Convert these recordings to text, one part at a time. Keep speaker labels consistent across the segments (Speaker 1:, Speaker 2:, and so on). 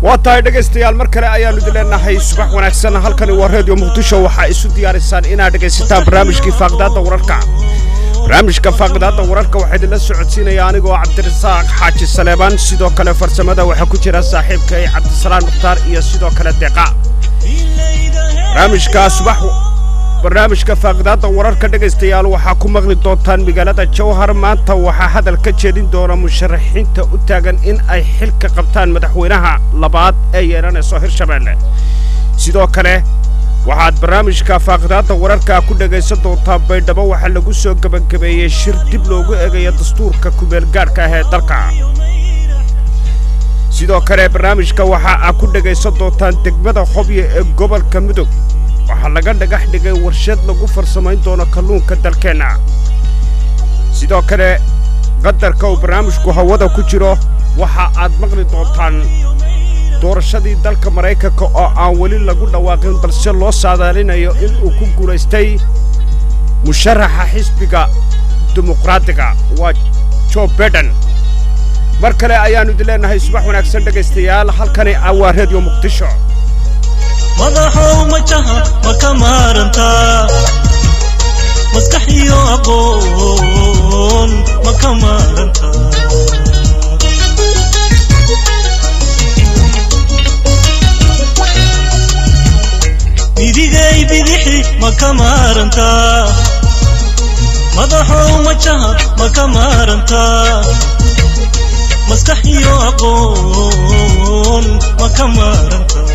Speaker 1: waa tahay dhegaystayaal mar kale ayaannu idin leenahay subax wanaagsan halkani waa reediyo muqdisho waxaa isu diyaariysaan inaad dhegaysataan barnaamijkii faaqdaadda wararka barnaamijka faaqdaadda wararka waxaa idinla socodsiinaya anigoo cabdirasaaq xaaji saleebaan sidoo kale farsamada waxaa ku jira saaxiibkay cabdisalaan mukhtaar iyo sidoo kale deeqa barnaamijka subax barnaamijka faaqdaadda wararka dhegaystayaal waxaa ku maqli doontaan magaalada jawhar maanta waxaa hadal ka jeedin doona musharaxiinta u taagan in ay xilka qabtaan madaxweynaha labaad ee yeelanayso hirshabeelle sidoo kale waxaad barnaamijka faaqdaadda wararka ku dhegaysan doontaa baydhabo waxaa lagu soo gebangabeeyey shir dib loogu eegayo dastuurka kumeelgaadhka ah ee dalka sidoo kale barnaamijka waxa aad ku dhegaysan doontaan degmada xobyo ee gobolka mudug waxaa laga dhagax dhigay warshad lagu farsamayn doono kalluunka dalkeenna sidoo kale qadarka uu barnaamijku hawada ku jiro waxa aad maqli doontaan doorashadii dalka maraykanka oo aan weli lagu dhawaaqin balse loo saadaalinayo in uu ku guulaystay musharaxa xisbiga dimuqraadiga waa jo beden mar kale ayaannu idin leenahay subax wanaagsan dhegaystayaal halkani ah waa reediyo muqdisho
Speaker 2: madaxow majaha ma ka maarantaa maskax iyo aqoon ma ka maarantaa midigay bidixi ma ka maarantaa madaxow majaha ma ka maarantaa maskax iyo aqoon ma ka maarantaa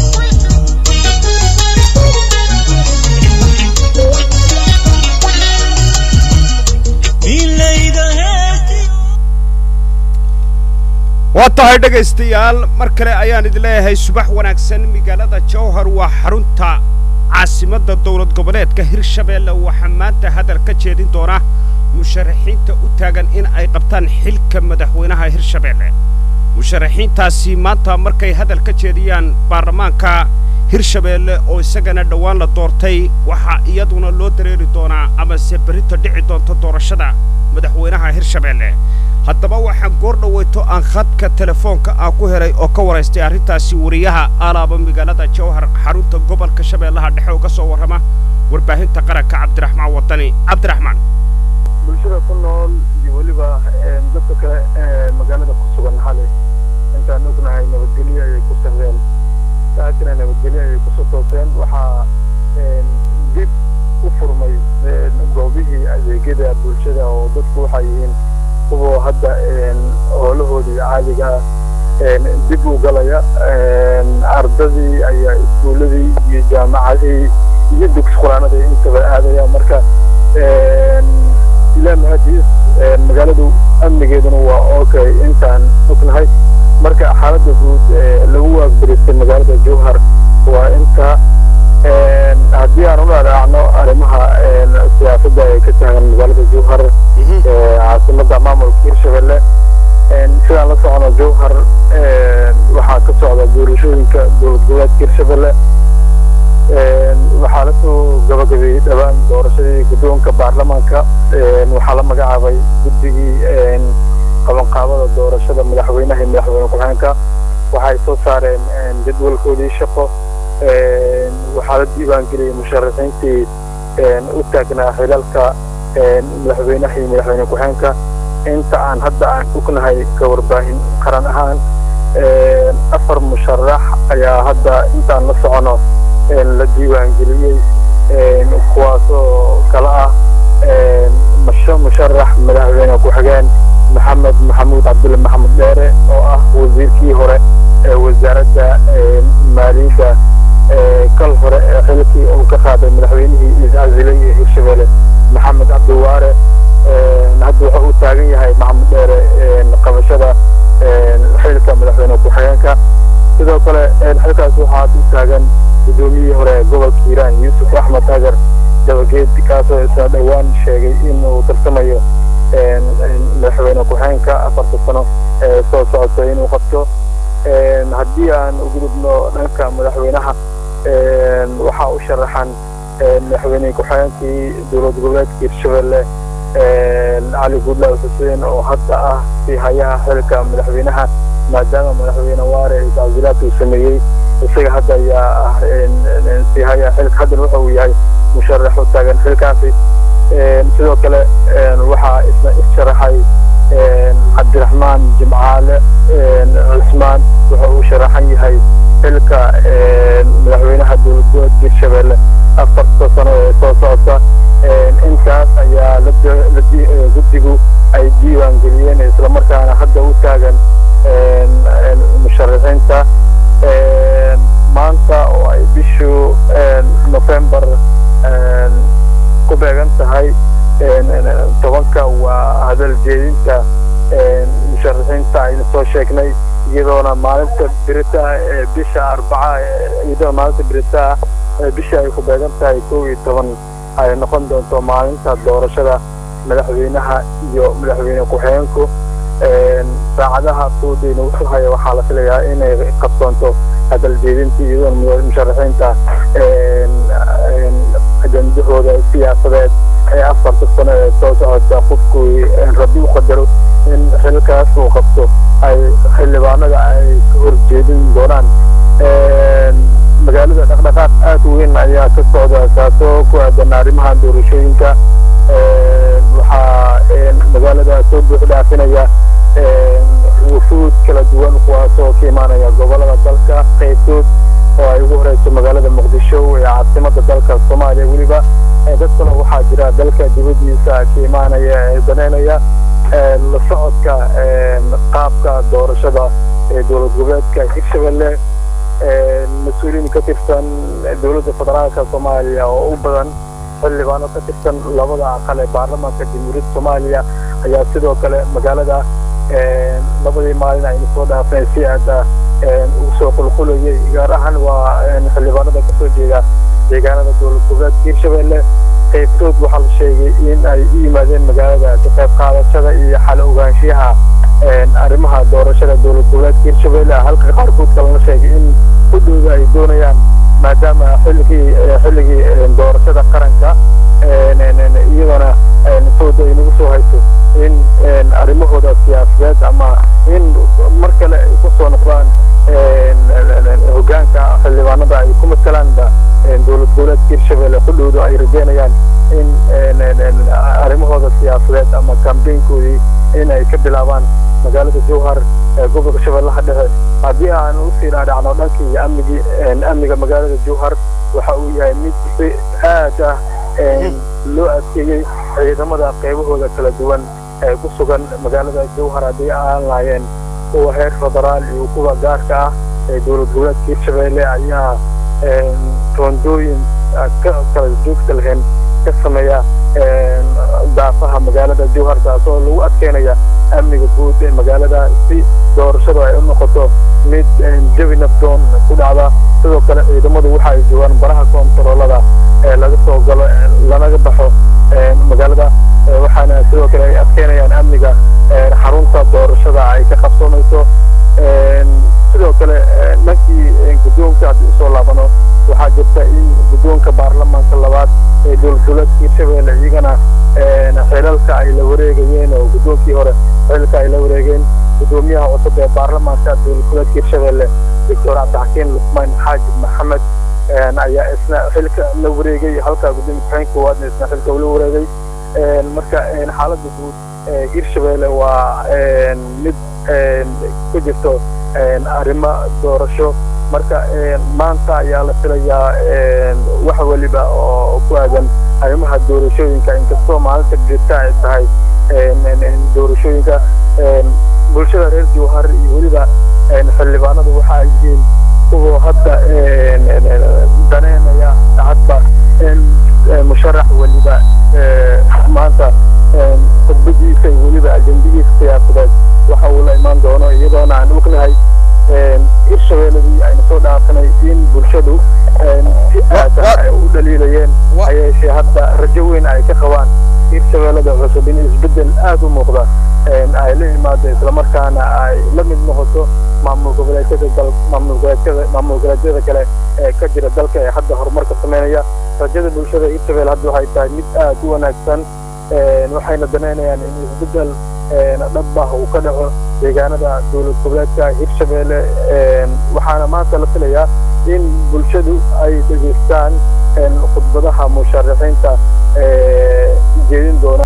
Speaker 1: waa tahay dhegaystayaal mar kale ayaan idin leeyahay subax wanaagsan magaalada jawhar waa xarunta caasimadda dowlad goboleedka hirshabeelle waxaa maanta hadal ka jeedin doona musharaxiinta u taagan in ay qabtaan xilka madaxweynaha hirshabeelle musharaxiintaasi maanta markay hadal ka jeediyaan baarlamaanka hirshabeelle oo isagana dhowaan la doortay waxaa iyaduna loo dareeri doonaa amase berrita dhici doonta doorashada madaxweynaha hirshabeelle haddaba waxaan goor dhoweyto aan khadka telefoonka aan ku helay oo ka waraystay arrintaasi wariyaha alaaba magaalada jawhar xarunta gobolka shabeellaha dhexe oo ka soo warrama warbaahinta qaranka cabdiraxmaan wadani cabdiraxmaan
Speaker 3: bulshada ku nool iyo weliba dadka kale ee magaalada ku sugan xalay intaan ognahay nabadgelyo ayay ku sahleen saakina nabadgelyo ayay kusoo tooseen waxaa dib u furmay goobihii adeegyada bulshada oo dadku waxay yihiin kuwa hadda hoolahoodii caadiga dib u galaya ardadii ayaa iskuuladii iyo jaamacadii iyo dugsi quraanadii intaba aadaya marka ilaa mahadiis magaaladu amnigeeduna waa okay intaan ognahay marka xaaladda guud lagu waagbaristay magaalada jowhar waa inta haddii aan u dhaadhaacno arrimaha siyaasadda ee ka taagan magaalada jowhar caasimadda maamulka hirshabelle sidaan la socono jowhar waxaa ka socda doorashooyinka dowlad goboleedka hirshabelle waxaa lasoo gabagabeeyey dhowaan doorashadii guddoonka baarlamaanka waxaa la magacaabay guddigii qabanqaabada doorashada madaxweynaha iyo madaxweyne ku-xigeenka waxay soo saareen jadwalkoodii shaqo waxaa la diiwaangeliyey musharaxiintii u taagnaa xilalka madaxweynaha iyo madaxweyne ku-xigeenka inta aan hadda aan ognahay ka warbaahin qaran ahaan afar musharax ayaa hadda intaan la socono la diiwaangeliyey kuwaasoo kala ah musharax madaxweyne ku-xigeen maxamed maxamuud cabdulle maxamed dheere oo ah wasiirkii hore ee wasaaradda maaliyadda kal hore ee xilkii uu ka qaaday madaxweynihii iscasilay ee hirshabelle maxamed cabdiwaare hadda wuxuu u taagan yahay maxamed dheere qabashada xilka madaxweyne ku-xigeenka sidoo kale xilkaas waxaa u taagan guddoomiyihii hore ee gobolka hiiraan yuusuf axmed agar dabageed kaasoo isna dhowaan sheegay inuu tartamayo madaxweyne ku-xigeenka afarta sano ee soo socota inuu qabto haddii aan u gudubno dhanka madaxweynaha waxaa u sharaxan madaxweyne ku-xigeenkii dowlad goboleedka hirshabelle cali guudlaaw xuseen oo hadda ah si hayaha xilka madaxweynaha maadaama madaxweyne waare tacsiilaad uu sameeyey isaga hadda ayaa ah siihaya xilka haddana waxa uu yahay musharax u taagan xilkaasi sidoo kale waxaa isna issharaxay cabdiraxmaan jimcaale cusmaan waxa uu sharaxan yahay xilka madaxweynaha dowlad goboleedka hirshabelle afarta sano ee soo socota intaas ayaa guddigu ay diiwaan geliyeen islamarkaana hadda u taagan musharaxiinta maanta oo ay bishu november ku beegan tahay tobanka waa hadal jeedinta musharaxiinta aynu soo sheegnay iyadoona maalinta birita ee bisha arbaca iyadoona maalinta birita ee bisha ay ku beegan tahay kow iyo toban ay noqon doonto maalinta doorashada madaxweynaha iyo madaxweyne ku-xigeenku saacadaha suudayna wuxuu haya waxaa la filayaa inay qabsoonto hadal jeedintii iyadoona musharaxiinta ajandahooda siyaasadeed ee afarta sano ee soo socota qofku rabbi u qadaro in xilkaas uu qabto ay xildhibaanada ay ka horjeedin doonaan magaalada dhaqdhaqaaq aad u weyn ayaa ka socda kaasoo ku aadan arrimaha doorashooyinka waxaa magaalada soo buux dhaafinaya wufuud kala duwan kuwaasoo ka imaanaya gobolada dalka qaybtood oo ay ugu horeyso magaalada muqdisho ee caasimada dalka soomaaliya weliba dad kale waxaa jira dalka dibadiisa ka imaanaya ee daneynaya la socodka qaabka doorashada ee dowlad goboleedka hirshabelle mas-uuliyiin ka tirsan dowladda federaalka soomaaliya oo u badan xildhibaano ka tirsan labada aqal ee baarlamaanka jamhuuriyadda soomaaliya ayaa sidoo kale magaalada labadii maalin aynu soo dhaafnay si aada ugu soo qulqulayay gaar ahaan waa xildhibaanada kasoo jeeda deegaanada dowlad goboleedka hirshabelle qaybtood waxaa la sheegay in ay u yimaadeen magaalada ka qayb qaadashada iyo xal ogaanshiyaha arrimaha doorashada dowlad goboleedka hirshabelle halka qaarkood kalena sheegay in kudhowda ay doonayaan maadaama xilligii xilligii doorashada qaranka iyadoona fooda ay nagu soo hayso in arrimahooda siyaasadeed ama in mar kale ay kusoo noqdaan hogaanka xildhibaanada ay ku matalaanba dowlad goboleedka hirshabelle kudhowda ay rajeynayaan in arrimahooda siyaasadeed ama kambeynkoodii in ay ka bilaabaan magaalada jowhar ee gobolka shabeellaha dhexe haddii aan usii dhaadhacno dhanka iyo amnigii amniga magaalada jowhar waxa uu yahay mid si aad ah loo adkeeyey ciidamada qaybahooda kala duwan ee ku sugan magaalada jowhar haddii aan lahaayeen kuwa heer federaal iyo kuwa gaarka ah ee dowlad goboleedka hirshabelle ayaa roondooyin ka kala joogta lahayn ka sameeya daafaha magaalada jowhar taasoo lagu adkeynaya amniga guud ee magaalada si doorashadu ay u noqoto mid jawi nafdoon ku dhacda sidoo kale ciidamadu waxa ay joogaan baraha koontaroolada ee laga soo galo lanaga baxo magaalada waxaana sidoo kale ay adkeynayaan amniga xarunta doorashada ay ka qabsoomayso sidoo kale dhankii guddoonka haddii usoo laabano waxaa jirta in guddoonka baarlamaanka labaad ee dowlad goboleedka hirshabelle iyagana xilalka ay la wareegayeen oo guddoonkii hore xilka ay la wareegeen guddoomiyaha cusub ee baarlamaanka dowlad goboleedka hirshabelle doctor cabdixakiin luqmaan xaajib maxamed ayaa isna xilka la wareegay halka gudoomiye ku-xigeenka koowaadna isna xilka ula wareegay marka xaaladda guud hirshabelle waa mid ku jirto arrimo doorasho marka maanta ayaa la filayaa wax weliba oo ku aadan arrimaha doorashooyinka inkastoo maalinta jirta ay tahay doorashooyinka bulshada reer jowhar iyo weliba xildhibaanadu waxa ay yihiin kuwa hadda daneynaya hadba musharax weliba maanta khudbadiisa iyo weliba ajendigiisa siyaasadeed waxa uu la imaan doono iyadoona aan ognahay hirshabeelladii aynu soo dhaafanay in bulshadu si aad ah ay u dhaliilayeen hayeeshee hadda rajo weyn ay ka qabaan hirshabeellada cusub in isbeddel aad u muuqda ay la imaado islamarkaana ay la mid noqoto maamul goboleedyada dal maamul goboleedyada maamul goboleedyada kale ee ka jira dalka ee hadda horumarka sameynaya rajada bulshada hirshabelle hadda waxay tahay mid aad u wanaagsan waxayna daneynayaan in isbeddel dhab ah uu ka dhaco deegaanada dowlad goboleedka hirshabeelle waxaana maanta la filayaa in bulshadu ay dhegeystaan khudbadaha musharaxiinta jeedin doona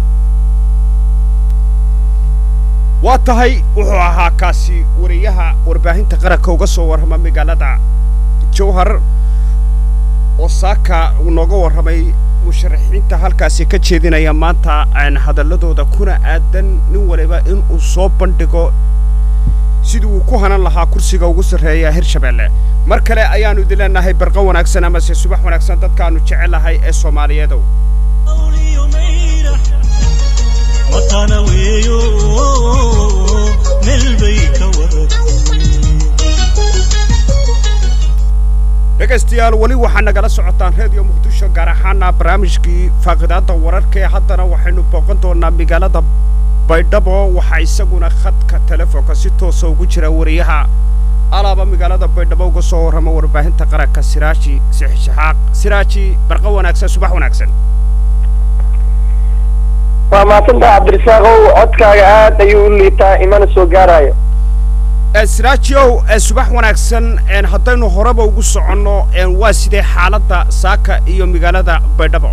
Speaker 1: waa tahay wuxuu ahaa kaasi wariyaha warbaahinta qaranka uga soo warrama magaalada jowhar oo saaka uu nooga warramay musharaxiinta halkaasi ka jeedinaya maanta hadalladooda kuna aadan nin waliba in uu soo bandhigo sidii uu ku hanan lahaa kursiga ugu sarreeya hirshabeelle mar kale ayaannu idin leenahay barqa wanaagsan amase subax wanaagsan dadkaannu jecelahay ee soomaaliyeedow
Speaker 2: matana weeyo meel bay ka
Speaker 1: dhegaystayaal weli waxaa nagala socotaan reediyo muqdisho gaar ahaana barnaamijkii faaqidaadda wararka ee haddana waxaynu booqan doonaa magaalada baydhabo waxaa isaguna khadka telefoonka si toosa ugu jira wariyaha alaaba magaalada baydhabo uga soo warrama warbaahinta qaranka siraaji sixishaxaaq siraaji barqa wanaagsan subax wanaagsan
Speaker 4: waa mahadsantaha cabdirasaaqow codkaaga aad ayuu u liitaa imana soo gaarayo
Speaker 1: siraajiow subax wanaagsan haddaynu horeba ugu soconno waa sidee xaaladda saaka iyo magaalada baydhabo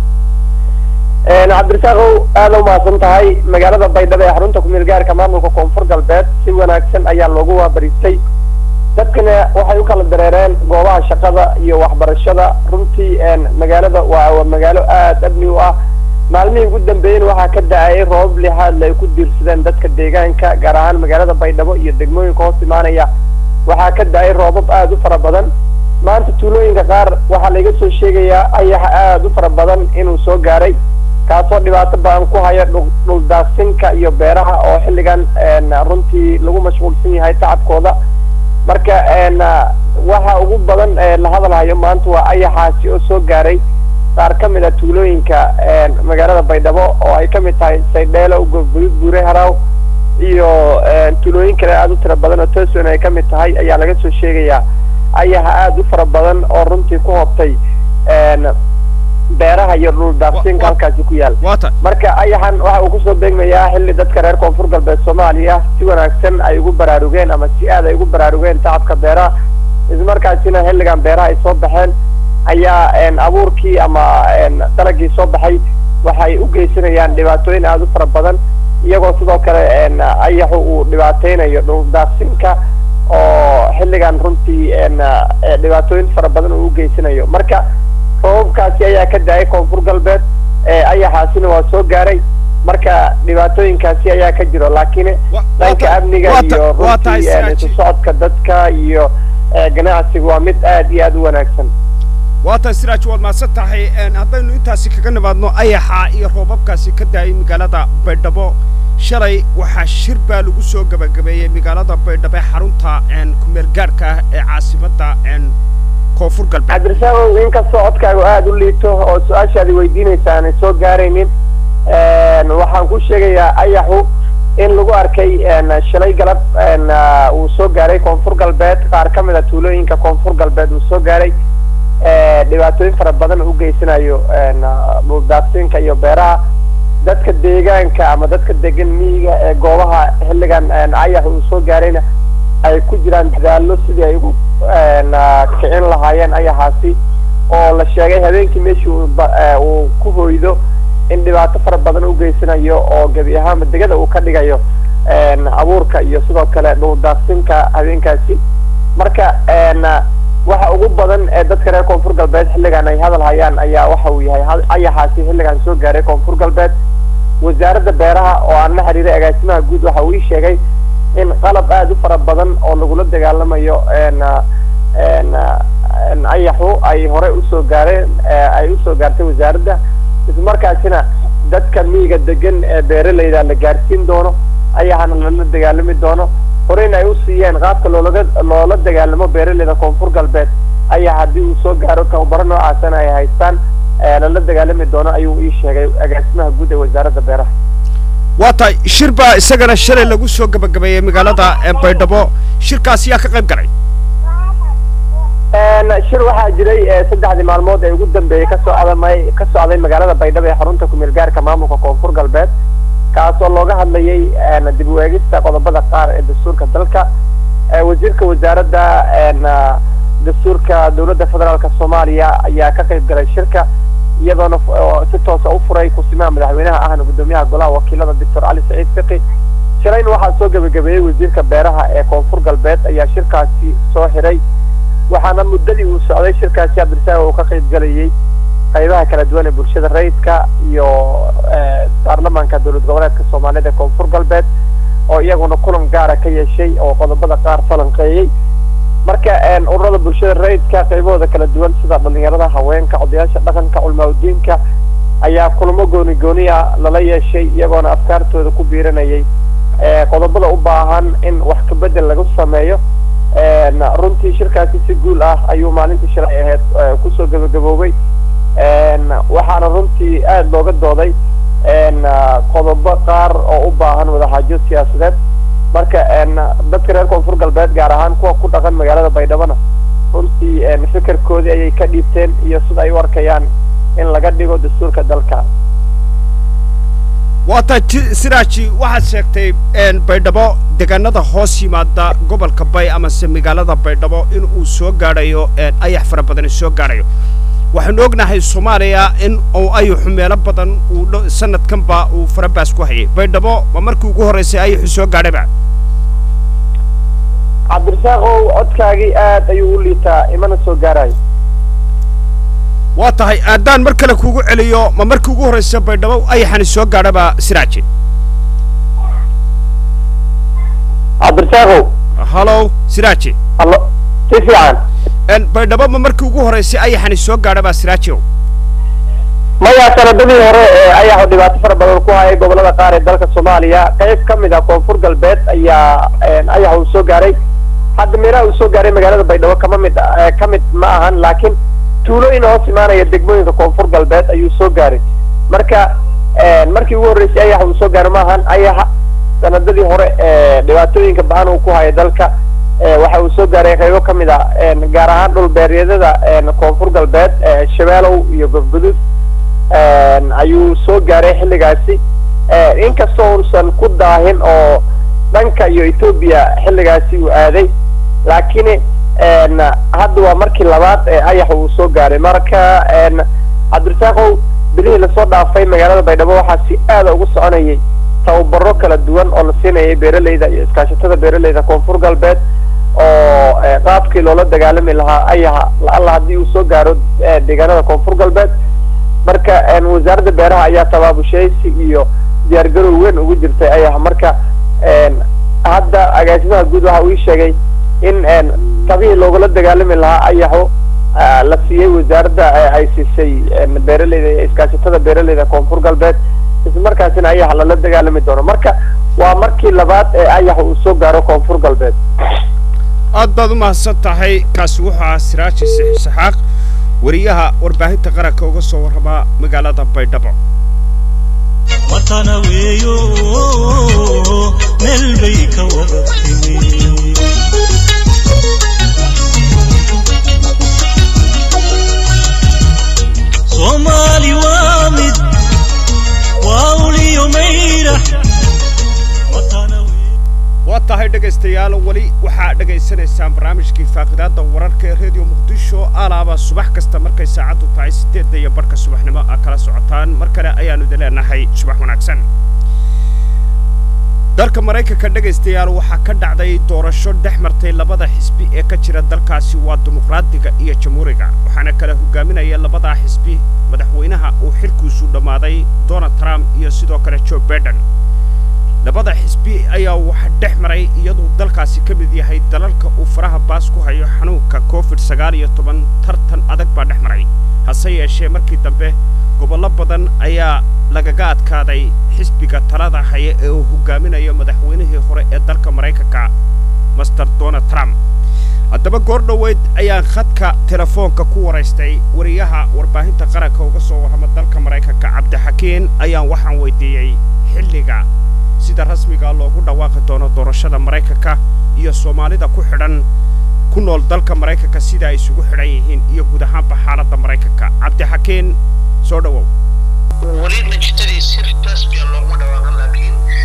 Speaker 4: cabdirasaaqow aada u mahadsan tahay magaalada baydhabo ee xarunta kumeel gaarka maamulka koonfur galbeed si wanaagsan ayaa loogu waabariistay dadkana waxay u kala dareereen goobaha shaqada iyo waxbarashada runtii magaalada waa magaalo aada amni u ah maalmihii ugu dambeeyena waxaa ka da-ayay roobab lixaadle ay ku diirsadeen dadka deegaanka gaar ahaan magaalada baydhabo iyo degmooyinka hoos imaanaya waxaa ka da-ay roobab aada u fara badan maanta tuulooyinka qaar waxaa laiga soo sheegayaa ayaxa aada u fara badan inuu soo gaaray kaasoo dhibaato badan ku haya dhuldaaqsinka iyo beeraha oo xilligan runtii lagu mashquulsan yahay tacabkooda marka waxa ugu badan la hadalhayo maanta waa ayaxaasi oo soo gaaray qaar ka mid a tuulooyinka magaalada baydhabo oo ay ka mid tahay saydheelo gurgudud buure haraw iyo tuulooyin kale aada u tira badan oo toson ay ka mid tahay ayaa laga soo sheegayaa ayaha aada u fara badan oo runtii ku hobtay beeraha iyo dhul daaqsinka halkaasi ku yaal marka ayaxan waxa uu kusoo beegmayaa xilli dadka reer koonfur galbeed soomaaliya si wanaagsan ay ugu baraarugeen ama si aad ay ugu baraarugeen tacabka beeraha ismarkaasina xilligan beeraha ay soo baxeen ayaa abuurkii ama dalagii soo baxay waxay u geysanayaan dhibaatooyin aada u fara badan iyagoo sidoo kale ayaxu uu dhibaateynayo dhuldaaqsinka oo xilligan runtii dhibaatooyin fara badan uu u geysanayo marka roobabkaasi ayaa ka da-ay koonfur galbeed ayaxaasina waa soo gaaray marka dhibaatooyinkaasi ayaa ka jiro laakiin dhanka amniga iyo runtii isu socodka dadka iyo ganacsiga waa mid aad iyo aada u wanaagsan
Speaker 1: waa tahay siraaj waad mahadsan tahay haddaynu intaasi kaga nimaadno ayaxa iyo roobabkaasi ka daayay magaalada baydhabo shalay waxaa shir baa lagu soo gebagabeeyey magaalada baydhabo ee xarunta kumeel gaarhka ah ee caasimadda koonfur galbeed
Speaker 4: cabdirasaaqow inkastoo codkaagu aada u liito oo su-aashaadi weydiinaysa aanay soo gaaraynin waxaan ku sheegayaa ayaxu in lagu arkay shalay galab uu soo gaaray koonfur galbeed qaar ka mid a tuulooyinka koonfur galbeed uu soo gaaray dhibaatooyin fara badan u geysanayo dhuldaaqsinka iyo beeraha dadka deegaanka ama dadka degan miyiga ee goobaha xilligan ayax uu soo gaarayna ay ku jiraan dadaallo sidii ay ugu kicin lahaayeen ayaxaasi oo la sheegay habeenkii meeshii uu ku hoydo in dhibaato fara badan u geysanayo oo gebi ahaanba degada uu ka dhigayo abuurka iyo sidoo kale dhuldaaqsinka habeenkaasi marka waxa ugu badan ee dadka reer koonfur galbeed xilligan ay hadal hayaan ayaa waxa uu yahay ayaxaasi xilligan soo gaaray koonfur galbeed wasaaradda beeraha oo aan la xiriiray agaasimaha guud waxa uu ii sheegay in qalab aada u fara badan oo lagula dagaalamayo ayaxu ay horey usoo gaareen ay usoo gaartay wasaaradda ismarkaasina dadka miyiga degan ee beeralayda la gaarsiin doono ayaxana lala dagaalami doono horeyna ay u siiyeen qaabka loolaga loola dagaalamo beeralayda koonfur galbeed ayaa haddii uu soo gaaro tababaro noocaasana ay haystaan lala dagaalami doono ayuu ii sheegay agaasimaha guud ee wasaaradda beeraha
Speaker 1: waa tahay shir baa isagana shalay lagu soo gebagabeeyey magaalada baydhabo shirkaasi yaa ka qayb galay
Speaker 4: shir waxaa jiray saddexdii maalmood ee ugu dambeeyey kasoo adamay ka socday magaalada baydhabo ee xarunta kumeel gaarka maamulka koonfur galbeed kaas oo looga hadlayay dib u eegista qodobada qaar ee dastuurka dalka wasiirka wasaaradda dastuurka dowladda federaalka soomaaliya ayaa ka qayb galay shirka iyadoona si toosa u furay kusimaha madaxweynaha ahna guddoomiyaha golaha wakiilada doctor cali saciid fiqi shalayna waxaa soo gebagabeeyey wasiirka beeraha ee koonfur galbeed ayaa shirkaasi soo xiray waxaana muddadii uu socday shirkaasi cabdirasaaq uu ka qayb galayay qaybaha kala duwan ee bulshada rayidka iyo baarlamaanka dowlad goboleedka soomaaliyada ee koonfur galbeed oo iyaguna kulan gaara ka yeeshay oo qodobada qaar falanqeeyey marka ururada bulshada rayidka qaybahooda kala duwan sida dhalinyarada haweenka odayaasha dhaqanka culmaaudiinka ayaa kulamo gooni gooniya lala yeeshay iyagoona afkaartooda ku biiranayay qodobada u baahan in wax kabedel lagu sameeyo runtii shirkaasi si guul ah ayuu maalintii shalay ahayd kusoo gabagaboobay waxaana runtii aada looga dooday qodobo qaar oo u baahan wadaxaajo siyaasadeed marka dadka reer koonfur galbeed gaar ahaan kuwa ku dhaqan magaalada baydhabona runtii fikirkoodii ayay ka dhiibteen iyo sida ay u arkayaan in laga dhigo dastuurka dalka
Speaker 1: waata siraaji waxaad sheegtay baydhabo deegaanada hoos yimaada gobolka bay amase magaalada baydhabo in uu soo gaadhayo ayax fara badani soo gaadhayo waxaanu ognahay soomaaliya in uu ayaxu meelo badan uu sanadkanba uu farabaas ku hayay baydhabo ma markii ugu horraysay ayaxu soo gaadhayba
Speaker 4: cabdirasaaqow codkaagii aad ayuu u liitaa imana soo gaarayo
Speaker 1: waa tahay haddaan mar kale kuugu celiyo ma markii ugu horraysa baydhabo ayaxani soo gaadhaba siraaji
Speaker 4: cabdirasaaqow
Speaker 1: hallow siraaji
Speaker 4: hallo si fiican
Speaker 1: baydhabo ma markii ugu horraysay ayaxani soo gaadhaba siraaji
Speaker 4: maya sanadadii hore ee ayaxu dhibaato fara badan ku hayay gobolada qaar ee dalka soomaaliya qayb ka mid ah koonfur galbeed ayaa ayax uu soo gaaray hadda meelaha uu soo gaaray magaalada baydhabo kama mid ka mid ma ahan laakiin tuulooyin hoos imaanaya degmooyinka koonfur galbeed ayuu soo gaaray marka markii ugu horreysay ayax uu soo gaaray maahan ayaxa sanadadii hore dhibaatooyinka ba-an uu ku hayay dalka waxa uu soo gaaray qaybo ka mid ah gaar ahaan dhul beeryadada koonfur galbeed shabeelow iyo gobgudud ayuu soo gaaray xilligaasi inkastoo uusan ku daahin oo dhanka iyo etoobiya xilligaasi uu aaday laakiin hadda waa markii labaad ee ayax uu soo gaaray marka cabdirasaaqow bilihii lasoo dhaafay magaalada baydhabo waxaa si aada ugu soconayay tababaro kala duwan oo la siinayay beeraleyda iyo iskaashatada beeraleyda koonfur galbeed oo qaabkii loola dagaalami lahaa ayaha la-alla haddii uu soo gaaro deegaanada koonfur galbeed marka wasaaradda beeraha ayaa tabaabushaysi iyo diyaargarow weyn ugu jirtay ayaha marka hadda agaasimaha guud waxa uu ii sheegay in tabihii loogula dagaalami lahaa ayaxu la siiyey wasaaradda ay siisay beeraleyda iyo iskaashatada beeraleyda koonfur galbeed ismarkaasina ayax lala dagaalami doono marka waa markii labaad ee ayax uu soo gaaro koonfur galbeed
Speaker 1: aad baad u mahadsan tahay kaasi wuxuu ahaa siraaji saxaaq wariyaha warbaahinta qaranka uga soo warramaa magaalada baydhabo
Speaker 2: matana weeyo meel bay ka wada timi soomaali waa mid waa uliyo mayra matana
Speaker 1: waa tahay dhegaystayaal weli waxaa dhegaysanaysaan barnaamijkii faaqidaadda wararka ee redio muqdisho alaaba subax kasta markay saacaddu tahay siddeedda iyo barhka subaxnimo a kala socotaan mar kale ayaannu idin leenahay subax wanaagsan dalka maraykanka dhegaystayaal waxaa ka dhacday doorasho dhex martay labada xisbi ee ka jira dalkaasi waa dimuqraadiga iyo jamhuuriga waxaana kala hogaaminaya labadaa xisbi madaxweynaha uu xilkiisu dhammaaday donald trump iyo sidoo kale joe baiden labada xisbi ayaa waxa dhex maray iyaduu dalkaasi ka mid yahay dalalka uu faraha baas ku hayo xanuunka covid sagaal iyo toban tartan adag baa dhex maray hase yeeshee markii dambe gobollo badan ayaa lagaga adkaaday xisbiga talada haya ee uu hogaaminayo madaxweynihii hore ee dalka maraykanka master donald trump haddaba goor dhoweyd ayaan khadka telefoonka ku waraystay wariyaha warbaahinta qaranka uga soo warrama dalka maraykanka cabdixakiin ayaan waxaan weydiiyey xilliga sida rasmiga loogu dhawaaqi doono doorashada maraykanka iyo soomaalida ku xidhan ku nool dalka maraykanka sida ay isugu xidhan yihiin iyo guud ahaanba xaaladda maraykanka cabdixakiin soo dhowow
Speaker 5: weli natiijadii si rasmiya looguma dhawaaqan laakiin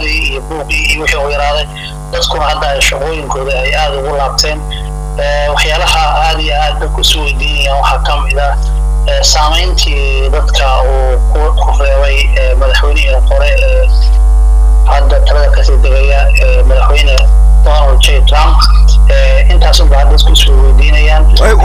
Speaker 5: shaqaaqadii iyo buuqii iyo wixii u yaraaday dadkuna hadda ay shaqooyinkooda ay aada ugu laabteen waxyaalaha aada iyo aad dadku isu weydiinayaan waxaa ka mid ah saamayntii dadka uu ku reebay madaxweynihii hore ee hadda talada kasii degaya madaxweyne donald j trump intaasunba hadda dadku isu weydiinayaan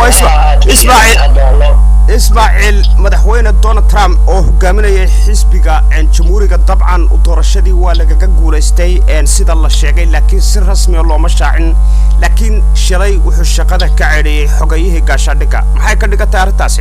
Speaker 1: ismaaciil madaxweyne donald trump oo hogaaminayay xisbiga jamhuuriga dabcan doorashadii waa lagaga guulaystay sida la sheegay laakiin si rasmiya looma shaacin laakiin shalay wuxuu shaqada ka ceedhiyey xogayihii gaashaadhigga maxay ka dhigan tahay arrintaasi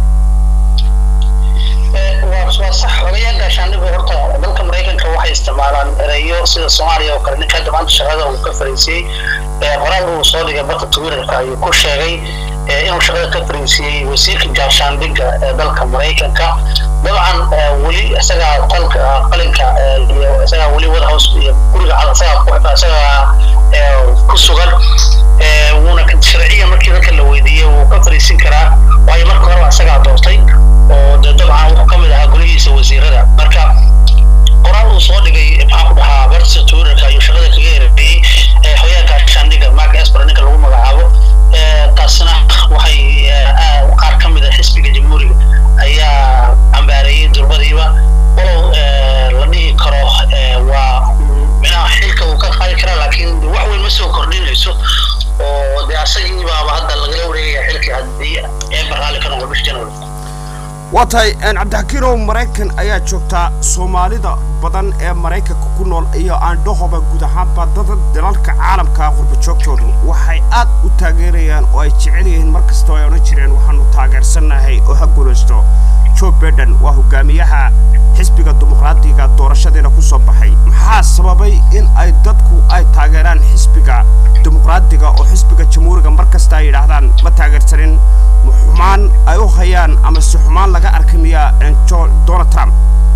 Speaker 5: waa sax xogayaal gaashaandhigu horta dalka maraykanka waxay isticmaalaan ereyo sida soomaaliya oo kale ninka hadda maanta shaqada uu ka fariisiyey qoraal uu soo dhigay barta twitterka ayuu ku sheegay inuu shaqada ka fariisiyey wasiirka gaashaandhigga ee dalka maraykanka dabcan weli isagaa qalka qalinka iyo isagaa weli wadahouse iyo guriga isagaa isagaa ku sugan wuuna sharciya markii dadka la weydiiyey wuu ka fariisin karaa waayo marka horeba isagaa doortay oo de dabcan wuxuu ka mid ahaa golihiisa wasiirada marka qoraal uu soo dhigay maxaan ku dhahaa bartisa twitterka ayuu shaqada kaga ereeyey xoyaha gaashaandhigga mark esper ninka lagu magacaabo taasina waxay qaar ka mid a xisbiga jamhuuriga ayaa cambaareeyey durbadiiba walow la dhihi karo waa micnaha xilka uu ka qaadi karaa laakiin wax weyn ma soo kordhinayso oo dee asagii baaba hadda lagala wareegaya xilkii haddii eebar raalli ka noqdo bish january
Speaker 1: waa tahay cabdixakiinow maraykan ayaa joogtaa soomaalida badan ee maraykanka ku nool iyo aandhahoba guud ahaanba dada dalalka caalamka qurbajoogtoodu waxay aad u taageerayaan oo ay jecel yihiin mar kastoo ay odhan jireen waxaanu taageersannahay oo ha guulaysto joe biden waa hogaamiyaha xisbiga dimuqraadiga doorashadiina ku soo baxay maxaa sababay in ay dadku ay taageeraan xisbiga dimuqraadiga oo xisbiga jamhuuriga mar kasta ay yidhaahdaan ma taageersanin xumaan ay u hayaan ama si xumaan laga arki miyaa donald trump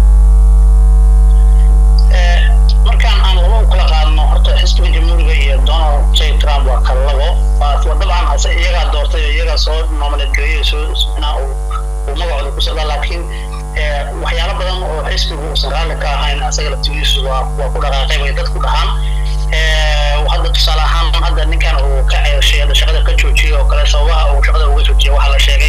Speaker 5: markaan aan laba u kala qaadno horta xisbiga jamhuuriga iyo donald j trump waa kala labo dabcan hase iyagaa doortay oo iyagaa soo nominate gareeyay soo uu uu magacooda ku socdaa laakiin waxyaalo badan oo xisbigu uusan raalli ka ahayn asaga laftigiisu waa waa ku dhaqaaqay bay dadku dhahaan hadda tusaale ahaan hadda ninkan uu ka ceeshay hadda shaqada ka joojiyey oo kale sababaha uu shaqada uga joojiyey waxaa la sheegay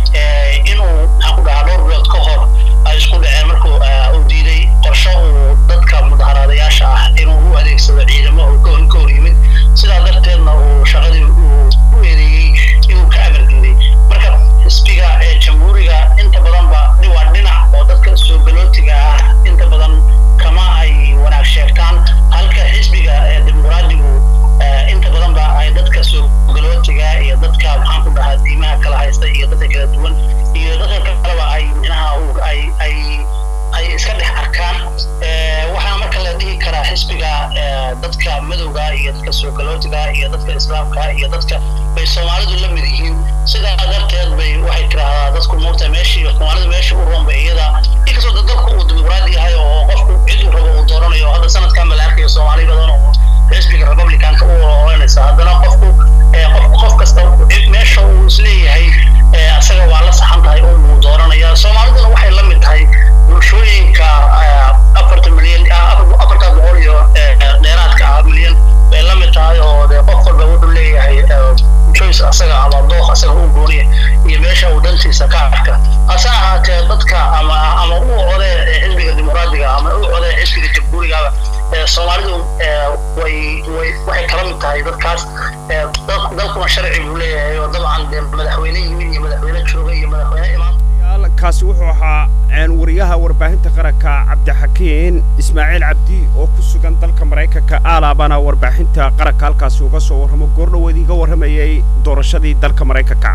Speaker 5: inuu maxaan ku dhahaa dhowr bilood ka hor ay isku dhaceen markuu uu diiday qorsho uu dadka mudaharaadayaasha ah inuu u adeegsado ciidamo uu ka hor yimid sidaa darteedna uu shaqadii uu u eedeeyey inuu ka amar diiday marka xisbiga ee jamhuuriga inta badanba waa dhinac oo dadka soo galootiga ah inta badan kama ay wanaag sheegtaan halka xisbiga ee dimuqraadigu inta badan ba ay dadka soo galootiga iyo dadka maxaan ku dhahaa diimaha kala haysta iyo dadka kala duwan iyo dadka kaleba ay micnaha ay ay ay iska dhex arkaan waxaa marka la dhihi karaa xisbiga dadka madowga iyo dadka soo galootiga iyo dadka islaamka iyo dadka bay soomaalidu la mid yihiin sidaa darteed bay waxay tiraahdaa dadku moogta meeshii soomaalidu meeshii u roon bay iyada inkastoo dalku uu dimuqraadi yahay oo qofku ciduu rabo uu dooranayo hadda sanadkan ba la arkayo soomaali badan oo xisbiga republicanka u oranaysa haddana qofku qof kasta meesha uu isleeyahay asaga waa la saxan tahay oo uu dooranaya soomaaliduna waxay la mid tahay bulshooyinka afarta milyan afarta boqol iyo dheeraadka ah milyan bay la mid tahay oo dee qof walba wuxuu leeyahay choice asaga ama dooq asaga u gooniya iyo meesha uu dantiisa ka arka hase ahaatee dadka ama ama u code xisbiga dimuqraadiga ama u code xisbiga jamhuurigaba soomaalidu way way waxay kala mid tahay dadkaas dalkuna sharci buu leeyahay oo dabcan dee madaxweyne yimid iyo madaxweyne jooga iyo madaxweyne imaan
Speaker 1: kaasi wuxuu ahaa wariyaha warbaahinta qaranka cabdixakiin ismaaciil cabdi oo ku sugan dalka maraykanka aalaabana warbaahinta qaranka halkaasi uga soo warramo goordhoweed iga warramayay doorashadii dalka maraykanka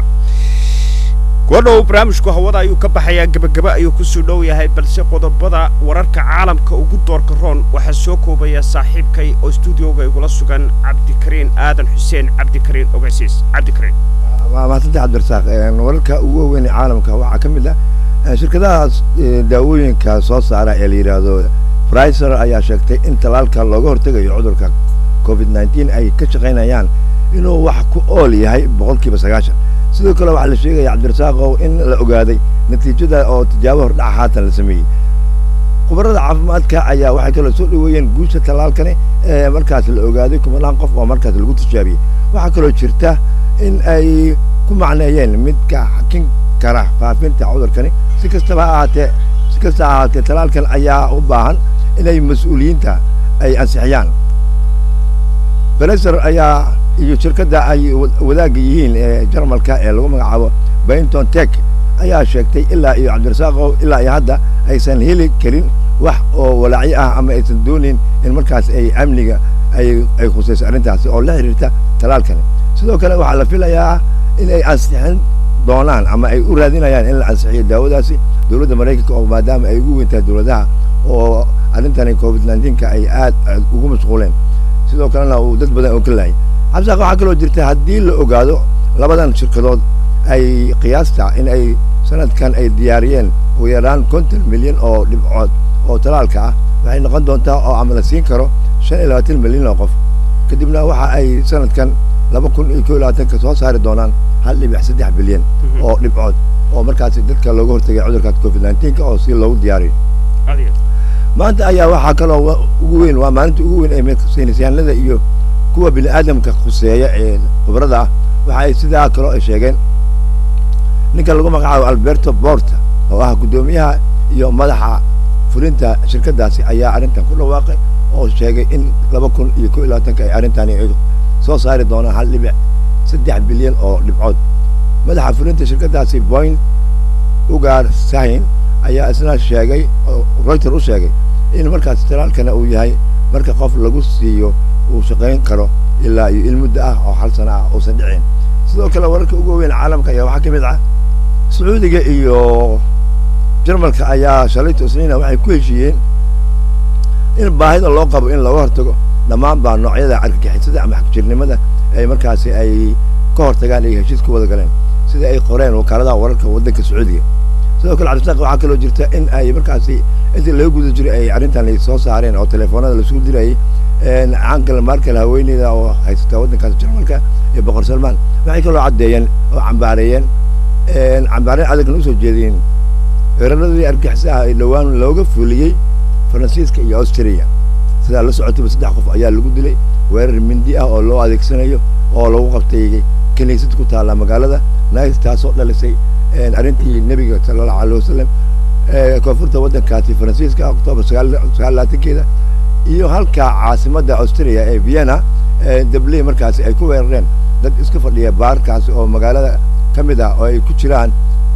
Speaker 1: goordhow barnaamijku hawada ayuu ka baxayaa gebageba ayuu kusoo dhow yahay balse qodobada wararka caalamka ugu doorka roon waxaa soo koobaya saaxiibkay oo stuudioga igula sugan cabdikariin aadan xuseen cabdikariin ogeysiis cabdikariin
Speaker 6: mahadsantahay cabdirasaaq wararka ugu waaweyn ee caalamka waxaa ka mid ah shirkadahaas daawooyinka soo saara ee la yidhaahdo friser ayaa sheegtay in talaalka looga hortegayo cudurka covid nneteen ay ka shaqaynayaan inuu wax ku ool yahay boqolkiiba sagaashan sidoo kale waxaa la sheegaya cabdirasaaqow in la ogaaday natiijada oo tijaabo hordhaca haatan la sameeyey waxaa kaloo la sheegayaa in talaalka looga hortegayo cudurka covid nneteen uu yahay boqolkiiba sagaashan khubarada caafimaadka ayaa waxay kaloo soo dhaweeyeen guusha tallaalkani ee markaas la ogaaday kumanaan qof oo markaas lagu tijaabiyey waxaa kaloo jirta in ay ku macneeyeen midka xakin kara faafinta cudurkani si kastaba ha ahaatee si kasta ha ahaatee tallaalkan ayaa u baahan inay mas-uuliyiinta ay ansixiyaan bereser ayaa iyo shirkadda ay wadaagga yihiin ee jarmalka ee lagu magacaabo bainton tek ayaa sheegtay ilaa iyo cabdirasaaqow ilaa iyo hadda aysan heli karin wax oo walaacyo ah ama aysan doonayn in markaas ay amniga ay ay khusayso arrintaasi oo la xiriirta talaalkani sidoo kale waxaa la filayaa in ay ansixin doonaan ama ay u raadinayaan in la ansixiyo daawadaasi dowladda maraykanka oo maadaama ay ugu weyntahay dowladaha oo arrintani covid nineteenka ay aad aad ugu mashquuleen sidoo kalena uu dad badan oo ka laayay cabdisaaq waxaa kaloo jirta haddii la ogaado labadan shirkadood ay qiyaasta in ay sanadkan ay diyaariyeen ugu yaraan konton milyan oo dhibcood oo talaalka ah waxay noqon doontaa oo ama la siin karo shan iyo labaatan milyan oo qof kadibna waxa ay sanadkan laba kun iyo koo iyo labaatanka soo saari doonaan hal dhibic saddex bilyan oo dhibcood oo markaasi dadka looga hortagay cudurkaas covid nineteenka oo si loogu diyaariyo maanta ayaa waxaa kaloo wa- ugu weyn waa maalinta ugu weyn ee saynisyahanada iyo kuwa bini aadamka khuseeya ee khibrada ah waxa ay sidaa kaloo ay sheegeen ninka lagu magacaabo alberto borta oo ah guddoomiyaha iyo madaxa fulinta shirkadaasi ayaa arrintan ku dhawaaqay oo sheegay in laba kun iyo koo iyo labaatanka ay arrintani ay soo saari doonaan hal dhibic saddex bilyan oo dhibcood madaxa fulinta shirkadaasi point ugaar sahin ayaa isna sheegay oo reuter u sheegay in markaas talaalkana uu yahay marka qof lagu siiyo uu shaqayn karo ilaa iyo ilmudda ah oo hal sana ah uusan dhicin sidoo kale wararka ugu weyn caalamka ayaa waxaa ka mid ah sacuudiga iyo jarmalka ayaa shalayto isniina waxay ku heshiiyeen in baahida loo qabo in looga hortago dhammaan baa noocyada argagixisada ama xagjirnimada ay markaasi ay ka hortagaan ay heshiis ku wada galeen sida ay qoreen wakaaladaha wararka waddanka sacuudiga sidoo kale cabdisaaq waxaa kaloo jirta in ay markaasi intii laga guda jiray ay arrintan ay soo saareen oo telefoonada lasugu dirayay cankal markel haweeneyda oo haysata waddankaas jarmalka iyo boqor salmaan waxay kaloo caddeeyeen oo cambaareeyeen cambaareen adagna usoo jeediyeen weeraradii argaxisaha ay dhowaan looga fuliyey faransiiska iyo austria sidaa la socotayba saddex qof ayaa lagu dilay weerar mindi ah oo loo adeegsanayo oo lagu qabtay kiniisad ku taalla magaalada nice taasoo dhalisay arrintii nebiga sala allahu alayh wasalam ee koonfurta waddankaasi faransiiska oktoobar sagaal sagaal labaatankeeda iyo halka caasimadda austria ee vienna dabley markaasi ay ku weerareen dad iska fadhiya baarkaasi oo magaalada ka mid ah oo ay ku jiraan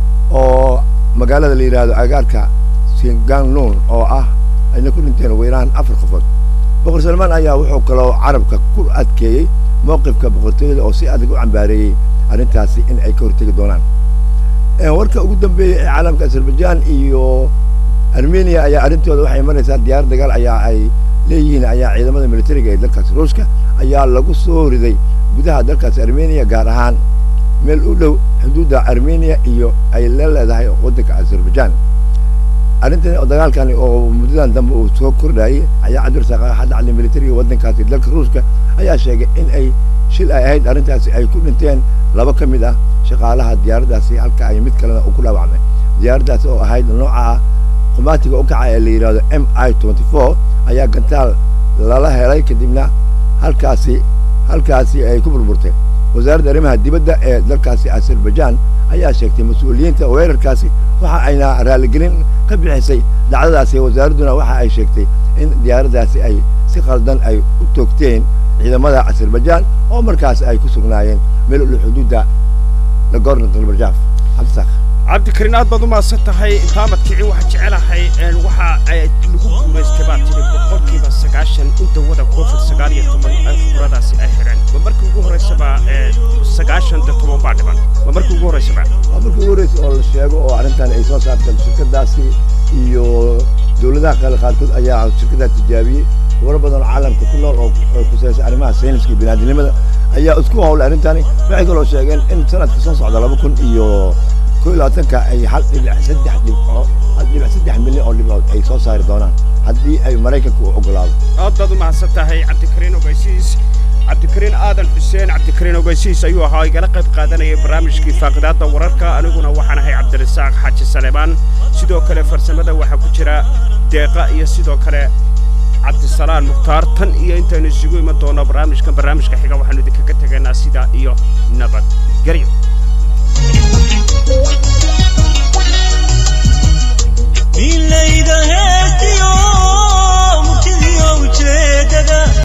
Speaker 6: oo magaalada la yidhaahdo agaarka singangnun oo ah ayna ku dhinteen ugu yaraan afar qofood boqor salmaan ayaa wuxuu kaloo carabka ku adkeeyey mowqifka boqortooyada oo si adag u cambaareeyey arrintaasi in ay ka hortegi doonaan warka ugu dambeeyey ee caalamka azerbaijan iyo armenia ayaa arrintooda waxay maraysaa diyaar dagaal ayaa ay leeyihiin ayaa ciidamada militariga ee dalkaasi ruushka ayaa lagu soo riday gudaha dalkaasi armenia gaar ahaan meel u dhow xuduudda armenia iyo ay la leedahay waddanka azerbaijan arrintan oo dagaalkani oo muddadan dambe uu soo kordhayay ayaa cabdirasaaq axad cali militariga waddankaasi dalka ruushka ayaa sheegay in ay shil ay ahayd arrintaasi ay ku dhinteen laba ka mid ah shaqaalaha diyaaraddaasi halka ay mid kalena uu ku dhaawacmay diyaaraddaasi oo ahayd nooca qumaatiga u kaca ee la yidhahdo m i twenty four ayaa gantaal lala helay kadibna halkaasi halkaasi ay ku burburtay wasaaradda arrimaha dibadda ee dalkaasi azerbaijan ayaa sheegtay mas-uuliyiinta weerarkaasi waxa ayna raaligelin ka bixisay dhacdadaasi wasaaradduna waxa ay sheegtay in diyaaraddaasi ay si khaldan ay u toogteen ciidamada azerbaijan oo markaasi ay ku sugnaayeen meel ulu xuduudda nagorno galbarjaaf cabdisaaq
Speaker 1: cabdikariin aad baad u mahadsan tahay intaamad kici waxaa jecelahay waxa ay lagu guulaystay baa tiri boqolkiiba sagaashan in dawada covid sagaal iyo toban ay khibradaasi ay xidheen ma markii ugu horraysaba sagaashan da toban baa dhiban ma markii ugu horraysaba
Speaker 6: waa markii ugu horreysay oo la sheego oo arrintan ay soo saarteen shirkadaasi iyo dowladaha kale qaarkood ayaa shirkadaas tijaabiyey khubaro badan oo caalamka ku nool oo kusaysa arrimaha sayniska iyo biniaadinimada ayaa isku howlay arrintani waxay kaloo sheegeen in sanadka soo socda laba kun iyo koo iyo labaatanka ay hal dhibic saddex dhibco hal dhibic saddex milyan oo dhibcood ay soo saari doonaan haddii ay maraykanka u ogolaado
Speaker 1: aad baad u mahadsan tahay cabdikariin ogeysiis cabdikariin cabdikariin aadan xuseen cabdikariin ogeysiis ayuu ahaa igala qayb qaadanayay barnaamijkii faaqidaadda wararka aniguna waxaan ahay cabdirasaaq xaaji saleebaan sidoo kale farsamada waxaa ku jira deeqa iyo sidoo kale cabdisalaan mukhtaar tan iyo intaynu isugu iman doonno barnaamijkan barnaamijka xiga waxaanu idinkaga tegaynaa sidaa iyo nabadgelyo
Speaker 2: milayda heestiyo murtidiyo ujeedada